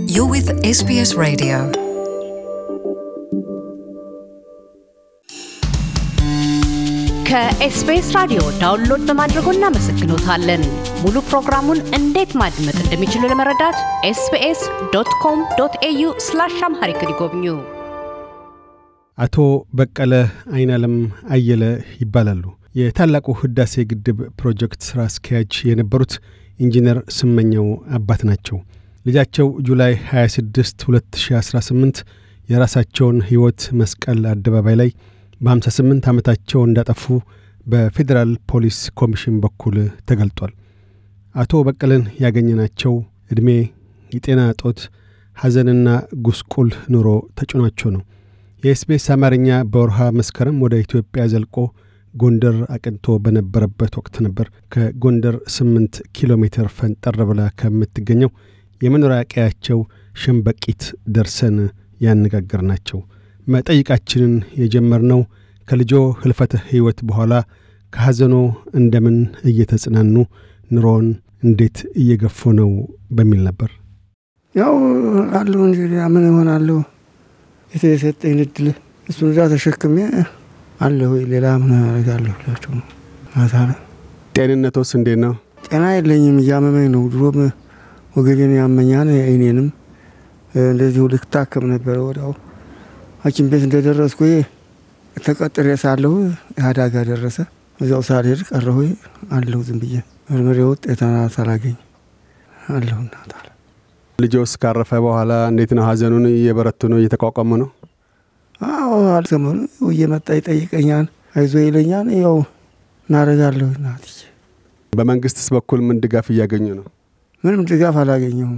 You're with SBS Radio. ከኤስቢኤስ ራዲዮ ዳውንሎድ በማድረጎ እናመሰግኖታለን። ሙሉ ፕሮግራሙን እንዴት ማድመጥ እንደሚችሉ ለመረዳት ኤስቢኤስ ዶት ኮም ዶት ኤዩ ስላሽ አምሃሪክ ይጎብኙ። አቶ በቀለ አይናለም አየለ ይባላሉ። የታላቁ ህዳሴ ግድብ ፕሮጀክት ሥራ አስኪያጅ የነበሩት ኢንጂነር ስመኘው አባት ናቸው። ልጃቸው ጁላይ 26 2018 የራሳቸውን ሕይወት መስቀል አደባባይ ላይ በ58 ዓመታቸው እንዳጠፉ በፌዴራል ፖሊስ ኮሚሽን በኩል ተገልጧል። አቶ በቀለን ያገኘናቸው ዕድሜ፣ የጤና እጦት፣ ሐዘንና ጉስቁል ኑሮ ተጭኗቸው ነው። የኤስቢኤስ አማርኛ በወርሃ መስከረም ወደ ኢትዮጵያ ዘልቆ ጎንደር አቅንቶ በነበረበት ወቅት ነበር ከጎንደር 8 ኪሎ ሜትር ፈንጠር ብላ ከምትገኘው የመኖሪያ ቀያቸው ሸምበቂት ደርሰን ያነጋገርናቸው። መጠይቃችንን የጀመርነው ከልጆ ህልፈተ ሕይወት በኋላ ከሐዘኖ እንደምን እየተጽናኑ ኑሮውን እንዴት እየገፉ ነው በሚል ነበር። ያው አለሁ እንጂ ምን እሆናለሁ? የተሰጠኝ እድል እሱን እዛ ተሸክሜ አለሁ። ሌላ ምን አደርጋለሁ ብላችሁ ነው። ማታ ነው። ጤንነቶስ እንዴት ነው? ጤና የለኝም፣ እያመመኝ ነው። ድሮም ወገቤን ያመኛል፣ አይኔንም እንደዚሁ ልታከም ነበረ። ወዲያው ሐኪም ቤት እንደደረስኩ ተቀጥሬ ሳለሁ አደጋ ደረሰ። እዚያው ሳልሄድ ቀረሁ። አለሁ ዝም ብዬ ምርምሬ ውጤት ሳላገኝ አለሁ። እናት አለ ልጆስ ካረፈ በኋላ እንዴት ነው? ሐዘኑን እየበረቱ ነው? እየተቋቋሙ ነው? አዎ አልሰሙን እየመጣ ይጠይቀኛል፣ አይዞ ይለኛል። ያው እናደርጋለሁ። እናትዬ በመንግስትስ በኩል ምን ድጋፍ እያገኙ ነው? ምንም ድጋፍ አላገኘሁም።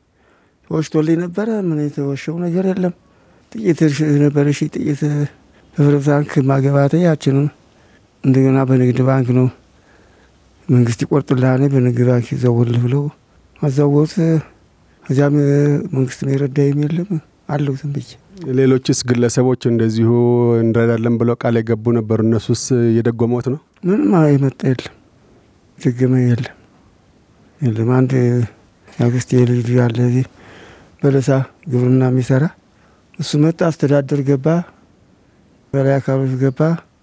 ተወሽቶልኝ ነበረ። ምን የተወሸው ነገር የለም። ጥቂት ነበረ ሺ ጥቂት በህብረት ባንክ ማገባተ ያችንም እንደገና በንግድ ባንክ ነው መንግስት ይቆርጥልሃኔ በንግድ ባንክ ይዘውል ብለው አዛወት እዚያም መንግስት ነው የረዳይም የለም አለው ዝም ብዬ ሌሎችስ ግለሰቦች እንደዚሁ እንረዳለን ብለው ቃል የገቡ ነበሩ። እነሱስ እየደጎሞት ነው? ምንም የመጣ የለም ድግመ የለም የለም። አንድ የአክስቴ ልጅ ያለ እዚህ በለሳ ግብርና የሚሰራ እሱ መጣ፣ አስተዳደር ገባ፣ በላይ አካሎች ገባ።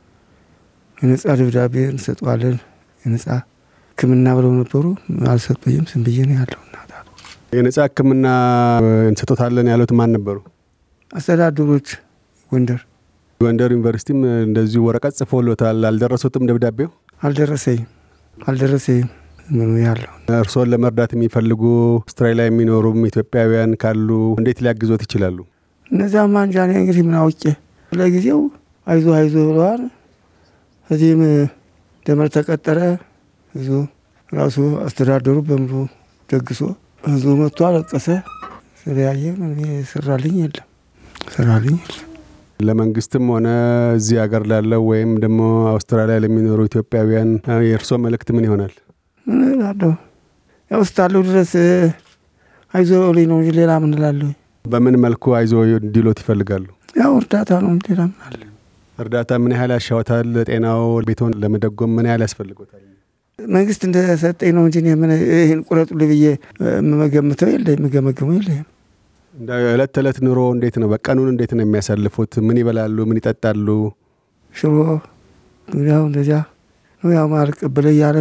የነጻ ደብዳቤ እንሰጠዋለን የነጻ ሕክምና ብለው ነበሩ። አልሰጡኝም። ዝም ብዬ ነው ያለው። እናት አሉ። የነጻ ሕክምና እንሰጦታለን ያሉት ማን ነበሩ? አስተዳደሮች ጎንደር ጎንደር ዩኒቨርሲቲም እንደዚሁ ወረቀት ጽፎሎታል። አልደረሱትም ደብዳቤው? አልደረሰኝም አልደረሰኝም ምኑ ያለው እርስዎን ለመርዳት የሚፈልጉ አውስትራሊያ የሚኖሩም ኢትዮጵያውያን ካሉ እንዴት ሊያግዞት ይችላሉ? እነዚያማ እንጃ እኔ እንግዲህ ምን አውቄ ለጊዜው አይዞ አይዞ ብለዋል። እዚህም ደመር ተቀጠረ። ህዝቡ ራሱ አስተዳደሩ በሙሉ ደግሶ ህዝቡ መጥቶ አለቀሰ። ስለያየ ስራልኝ የለም ስራልኝ የለም። ለመንግስትም ሆነ እዚህ ሀገር ላለው ወይም ደግሞ አውስትራሊያ ለሚኖሩ ኢትዮጵያውያን የእርስዎ መልእክት ምን ይሆናል? ምን እላለሁ? ያው እስካለሁ ድረስ አይዞ ልኝ ነው እንጂ ሌላ ምን እላለሁ? በምን መልኩ አይዞ እንዲሎት ይፈልጋሉ? ያው እርዳታ ነው እንጂ ሌላ ምን አለ? እርዳታ ምን ያህል ያሻወታል? ጤናው ቤቶን ለመደጎም ምን ያህል ያስፈልጎታል? መንግስት እንደሰጠኝ ነው እንጂ እኔ ምን ይህን ቁረጡልኝ ብዬ የምገምተው የለ የምገመገመው የለም። እንደ ዕለት ተዕለት ኑሮ እንዴት ነው? በቀኑን እንዴት ነው የሚያሳልፉት? ምን ይበላሉ? ምን ይጠጣሉ? ሽሮ ያው እንደዚያ ነው። ያው ማልቀበለ እያለ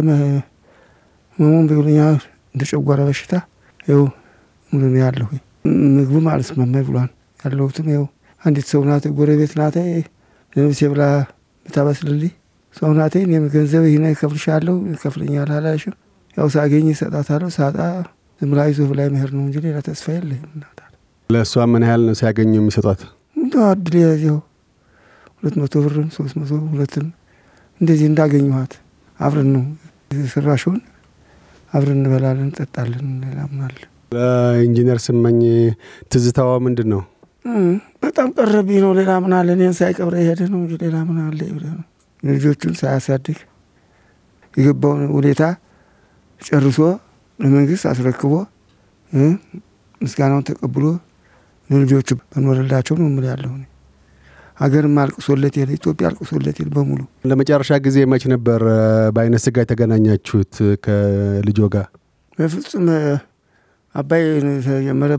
መሙን ቢሉኛ እንደ ጨጓራ በሽታ ይኸው ምንም ያለሁ ምግቡም አልስማማኝ ብሏል። ያለሁትም ይኸው አንዲት ሰው ናት፣ ጎረቤት ናት፣ ለነብሴ ብላ ምታበስልልኝ ሰው ናት። እኔም ገንዘብ ይህን እከፍልሻለሁ ይከፍለኛል አላሽም። ያው ሳገኝ እሰጣታለሁ፣ ሳጣ ዝም ብላ ይዞ ብላ መሄድ ነው እንጂ ሌላ ተስፋ የለኝም። እናት ለእሷ ምን ያህል ነው ሲያገኙ የሚሰጧት? እንደ አድል ያዚው ሁለት መቶ ብርም ሶስት መቶ ሁለትም እንደዚህ እንዳገኘኋት አብረን ነው ስራሽውን አብረን እንበላለን እንጠጣለን። ሌላ ምን አለ? ለኢንጂነር ስመኝ ትዝታዋ ምንድን ነው? በጣም ቀረብኝ ነው። ሌላ ምን አለ? እኔን ሳይቀብረ የሄደ ነው እንጂ ሌላ ምን አለ? ልጆቹን ሳያሳድግ የገባውን ሁኔታ ጨርሶ ለመንግስት አስረክቦ ምስጋናውን ተቀብሎ ለልጆቹ በኖረላቸው ነው ምል ያለሁ ሀገርም አልቅሶለት የለ ኢትዮጵያ አልቅሶለት የለ በሙሉ ለመጨረሻ ጊዜ መች ነበር በአይነ ስጋ የተገናኛችሁት ከልጆ ጋር? በፍጹም አባይ ተጀመረ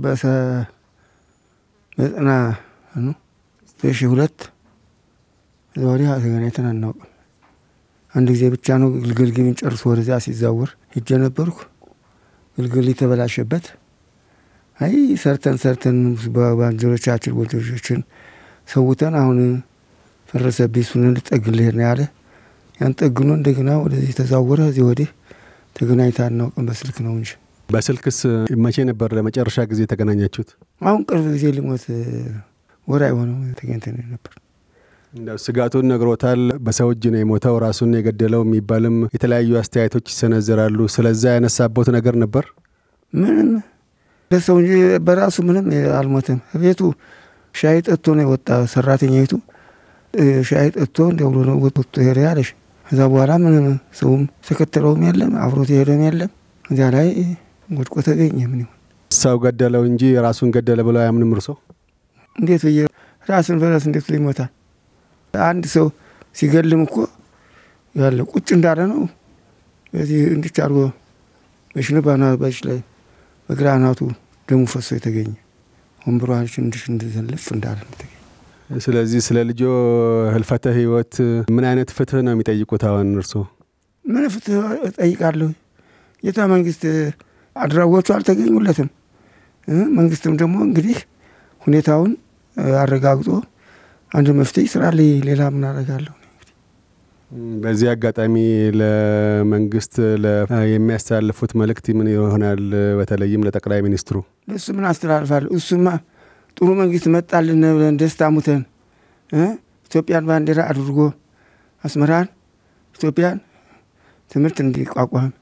በዘጠና ነው ሺ ሁለት እዛ ወዲህ ተገናኝተን አናውቅም። አንድ ጊዜ ብቻ ነው ግልግል ግቢን ጨርሶ ወደዚያ ሲዛወር ሂጄ ነበርኩ። ግልግል የተበላሸበት አይ ሰርተን ሰርተን ባልንጀሮቻችን ወንጀሮችን ሰውተን አሁን ፈረሰብኝ እሱን ልጠግን ልሄድ ነው ያለ። ያን ጠግኖ እንደገና ወደዚህ ተዛወረ። እዚህ ወዲህ ተገናኝተን አናውቅም። በስልክ ነው እንጂ። በስልክስ መቼ ነበር ለመጨረሻ ጊዜ የተገናኛችሁት? አሁን ቅርብ ጊዜ ሊሞት ወር አይሆነው ተገኝተን ነበር። እንደው ስጋቱን ነግሮታል። በሰው እጅ ነው የሞተው ራሱን የገደለው የሚባልም የተለያዩ አስተያየቶች ይሰነዘራሉ። ስለዛ ያነሳቦት ነገር ነበር? ምንም ለሰው እንጂ በራሱ ምንም አልሞተም። ቤቱ ሻይ ጠጥቶ ነው የወጣ። ሰራተኛይቱ ሻይ ጠጥቶ እንደ ብሎ ነው ወጥቶ ሄደ ያለሽ። ከዛ በኋላ ምንም ሰውም ተከተለውም የለም አብሮት የሄደም የለም። እዚያ ላይ ወድቆ ተገኘ። ምን ይሁን ሰው ገደለው እንጂ ራሱን ገደለ ብለው አያምንም እርሶ? እንዴት ብዬ ራስን በራስ እንዴት ብሎ ይሞታል? አንድ ሰው ሲገልም እኮ ያለ ቁጭ እንዳለ ነው። በዚህ እንዲች አድርጎ በሽንባና በች ላይ በግራ አናቱ ደሙ ፈሶ የተገኘ ወንብሯች እንድሽ እንድዘልፍ እንዳለ ተገኘ። ስለዚህ ስለ ልጆ ህልፈተ ህይወት ምን አይነት ፍትህ ነው የሚጠይቁት? አሁን እርሶ ምን ፍትህ እጠይቃለሁ? ጌታ መንግስት አድራጎቹ አልተገኙለትም። መንግስትም ደግሞ እንግዲህ ሁኔታውን አረጋግጦ አንድ መፍትሄ ይስራልኝ። ሌላ ምን አደርጋለሁ? በዚህ አጋጣሚ ለመንግስት የሚያስተላልፉት መልእክት ምን ይሆናል? በተለይም ለጠቅላይ ሚኒስትሩ ለእሱ ምን አስተላልፋለሁ? እሱማ ጥሩ መንግስት መጣልን ብለን ደስታ ሙተን ኢትዮጵያን ባንዲራ አድርጎ አስመራን ኢትዮጵያን ትምህርት እንዲቋቋም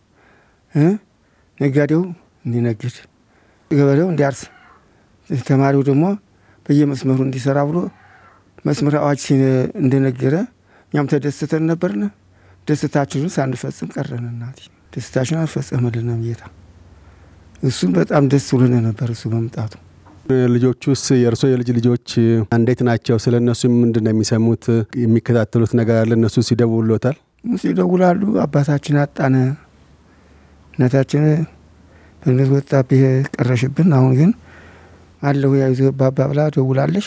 ነጋዴው እንዲነግድ፣ ገበሬው እንዲያርስ፣ ተማሪው ደግሞ በየመስመሩ እንዲሰራ ብሎ መስመር አዋጅ እንደነገረ እኛም ተደስተን ነበርነ። ደስታችንን ሳንፈጽም ቀረን። እናቴ ደስታችን አልፈጸመልንም ጌታ። እሱም በጣም ደስ ብሎን ነበር እሱ በመምጣቱ። ልጆቹስ የእርሶ የልጅ ልጆች እንዴት ናቸው? ስለ እነሱ ምንድን ነው የሚሰሙት? የሚከታተሉት ነገር አለ? እነሱ ሲደውሎታል? ይደውላሉ። አባታችን አጣነ፣ እናታችን በእነት ወጣብህ ቀረሽብን፣ አሁን ግን አለሁ ያይዞ ባባ ብላ ደውላለች።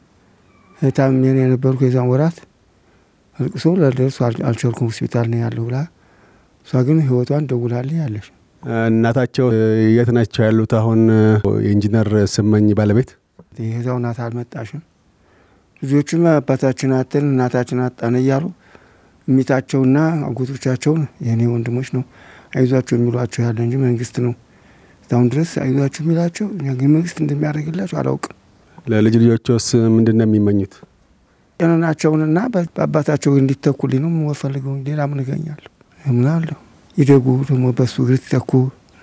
ታምሜን የነበርኩ የዛን ወራት አልቅሶ ለደርሱ አልቸርኩም ሆስፒታል ነው ያለው ብላ እሷ ግን ህይወቷን ደውላልኝ ያለች። እናታቸው የት ናቸው ያሉት? አሁን የኢንጂነር ስመኝ ባለቤት የዛው ናት አልመጣሽም። ልጆቹም አባታችን አጥተን እናታችን አጣን እያሉ እሚታቸውና አጎቶቻቸውን የእኔ ወንድሞች ነው አይዟቸው የሚሏቸው ያለ እንጂ መንግስት ነው እስካሁን ድረስ አይዟቸው የሚላቸው። እኛ ግን መንግስት እንደሚያደርግላቸው አላውቅም። ለልጅ ልጆችስ ምንድን ነው የሚመኙት? ጤናቸውንና በአባታቸው እንዲተኩልኝ ነው የምፈልገው። ሌላ ምን እገኛለሁ? ምን አለሁ? ይደጉ ደግሞ በሱ እግር ይተኩ።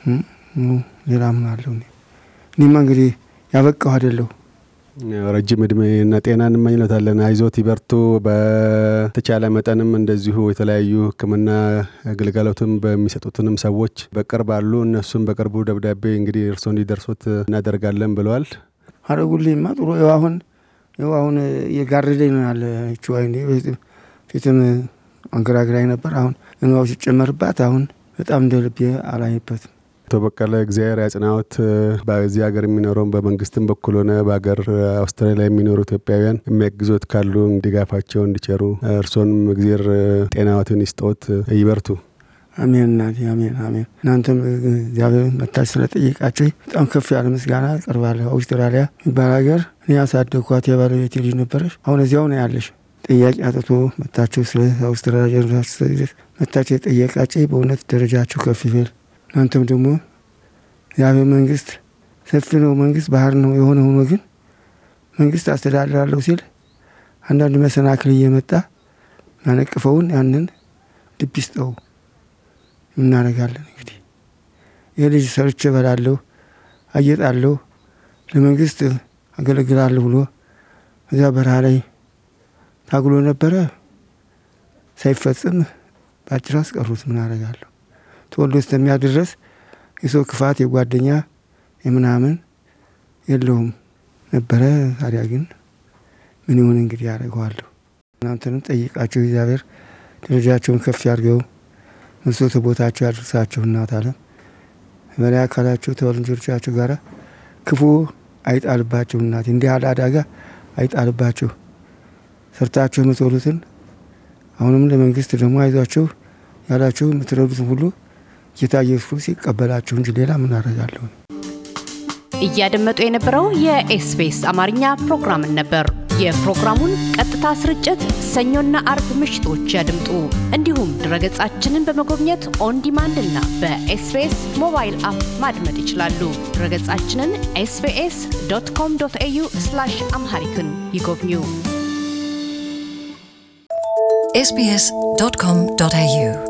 ሌላ ምን አለሁ? እኔማ እንግዲህ ያበቃሁ አይደለሁ። ረጅም እድሜና ጤና እንመኝለታለን። አይዞት ይበርቱ። በተቻለ መጠንም እንደዚሁ የተለያዩ ሕክምና ግልጋሎትም በሚሰጡትንም ሰዎች በቅርብ አሉ። እነሱም በቅርቡ ደብዳቤ እንግዲህ እርሶ እንዲደርሶት እናደርጋለን ብለዋል። አረጉልኝማ ጥሩ ይኸው አሁን ይኸው አሁን እየጋረደኝ ነው ያለ ች አይኔ ፊትም አንገራግራኝ ነበር። አሁን እንባው ሲጨመርባት አሁን በጣም እንደ ልቤ አላይበትም። አቶ በቀለ እግዚአብሔር ያጽናዎት። በዚህ ሀገር የሚኖረውን በመንግስትም በኩል ሆነ በሀገር አውስትራሊያ የሚኖሩ ኢትዮጵያውያን የሚያግዞት ካሉ ድጋፋቸው እንዲቸሩ እርሶንም እግዚአብሔር ጤናዎትን ይስጠዎት። ይበርቱ። አሜን እናቴ አሜን አሜን። እናንተም እግዚአብሔር መታች ስለጠየቃቸው በጣም ከፍ ያለ ምስጋና ቀርባለሁ። አውስትራሊያ የሚባል ሀገር እኔ ያሳደግኳት የባለቤቴ ልጅ ነበረች። አሁን እዚያው ነው ያለሽ። ጥያቄ አጥቶ መታቸው ስለ አውስትራሊያ መታቸው የጠየቃቸው በእውነት ደረጃቸው ከፍ ይበል። እናንተም ደግሞ እግዚአብሔር መንግስት ሰፊ ነው፣ መንግስት ባህር ነው። የሆነ ሆኖ ግን መንግስት አስተዳድራለሁ ሲል አንዳንድ መሰናክል እየመጣ ያነቅፈውን ያንን ልብ ይስጠው። እናደርጋለን እንግዲህ ይህ ልጅ ሰርቼ እበላለሁ፣ አጌጣለሁ፣ ለመንግስት አገለግላለሁ ብሎ እዚያ በረሃ ላይ ታግሎ ነበረ። ሳይፈጽም በአጭር አስቀሩት። ምን አደርጋለሁ? ተወልዶ እስከሚያድር ድረስ የሰው ክፋት የጓደኛ የምናምን የለውም ነበረ። ታዲያ ግን ምን ይሁን እንግዲህ ያደርገዋለሁ። እናንተንም ጠይቃቸው እግዚአብሔር ደረጃቸውን ከፍ ያድርገው መስሎተ ቦታቸው ያድርሳቸው። እናት አለም በላይ አካላችሁ ተወልጆቻችሁ ጋር ክፉ አይጣልባችሁ። እናት እንዲህ ያለ አደጋ አይጣልባችሁ። ሰርታችሁ የምትወሉትን አሁንም ለመንግስት ደግሞ አይዟችሁ ያላችሁ የምትረዱትን ሁሉ ጌታ ኢየሱስ ክርስቶስ ይቀበላችሁ እንጂ ሌላ ምን አደርጋለሁ? እያደመጡ የነበረው የኤስቢኤስ አማርኛ ፕሮግራምን ነበር። የፕሮግራሙን ቀጥታ ስርጭት ሰኞና አርብ ምሽቶች ያድምጡ። እንዲሁም ድረገጻችንን በመጎብኘት ኦን ዲማንድ እና በኤስቢኤስ ሞባይል አፕ ማድመጥ ይችላሉ። ድረገጻችንን ኤስቢኤስ ዶት ኮም ዶት ኤዩ አምሃሪክን ይጎብኙ። sbs.com.au